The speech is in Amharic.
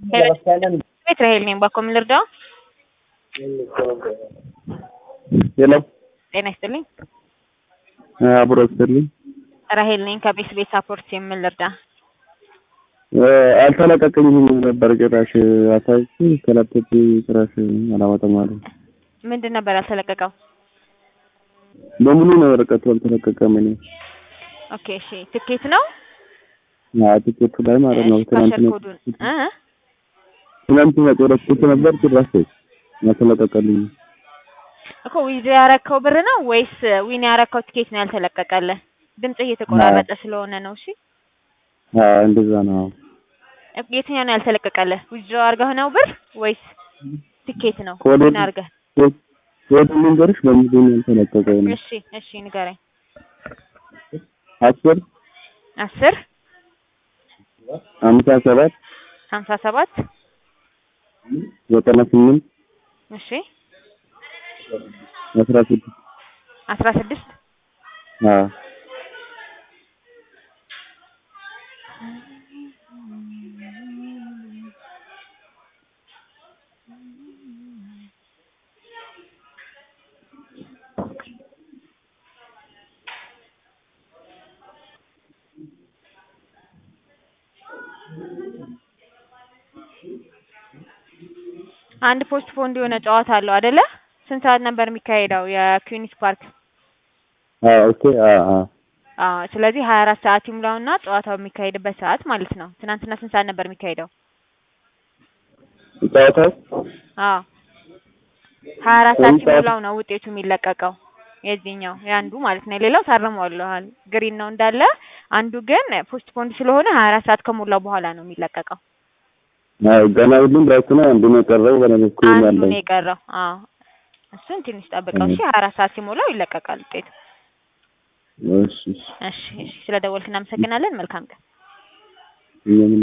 ቤት ራሄል ነኝ። ባኮ ምን ልርዳው? ሄሎ ጤና ይስጥልኝ። አብሮ ይስጥልኝ። ራሄል ነኝ ከቤት ቤት ሳፖርት የምን ልርዳ? አልተለቀቀኝም ነበር ጭራሽ አሳይቼ ከላፕቶፕ ጭራሽ አላወጣም አለ። ምንድን ነበር ያልተለቀቀው? በሙሉ ነው ወረቀቱ አልተለቀቀም። እኔ ኦኬ እሺ፣ ትኬት ነው አዎ ቲኬቱ ላይ ማለት ነው። እሺ፣ ትናንት ፓሸር ኮዱን እ ትናንት ያቆረጥኩት ነበር ጭራሽ አልተለቀቀልኝም። እኮ ዊዝ ያረከው ብር ነው ወይስ ዊን ያረከው ትኬት ነው ያልተለቀቀልህ? ድምጽ እየተቆራረጠ ስለሆነ ነው። እሺ አዎ እንደዛ ነው። የትኛው ነው ያልተለቀቀልህ? ዊዝ አርገህ ነው ብር ወይስ ትኬት ነው? ኮድ ዊን አርገህ? ወደ መንገርሽ በሙሉ ነው ያልተለቀቀው ነው። እሺ እሺ ንገረኝ። አስር አስር አምሳ ሰባት ሀምሳ ሰባት ዘጠና ስምንት እሺ አስራ ስድስት አስራ ስድስት አዎ አንድ ፖስት ፖንድ የሆነ ጨዋታ አለው አይደለ? ስንት ሰዓት ነበር የሚካሄደው የኩዊንስ ፓርክ? አዎ ኦኬ አዎ አዎ አዎ ስለዚህ ሀያ አራት ሰዓት ይሙላውና ጨዋታው የሚካሄድበት ሰዓት ማለት ነው። ትናንትና ስንት ሰዓት ነበር የሚካሄደው? ጨዋታው አዎ ሀያ አራት ሰዓት ስንት ሰዓት? ሲሞላው ነው ውጤቱ የሚለቀቀው የዚህኛው የአንዱ ማለት ነው። ሌላው ታርመዋለኋል ግሪን ነው እንዳለ። አንዱ ግን ፖስት ፖንድ ስለሆነ ሀያ አራት ሰዓት ከሞላው በኋላ ነው የሚለቀቀው። አዎ ገና ሁሉም ራይት ነው። አንዱ ነው የቀረው በእኔ በኩል አንዱ ያለው ነው የቀረው። አዎ እሱን ትንሽ ጠብቀው እሺ። ሀያ አራት ሰዓት ሲሞላው ይለቀቃል ውጤቱ። እሺ እሺ እሺ እሺ። ስለደወልክ እናመሰግናለን። መልካም ቀን። እኛም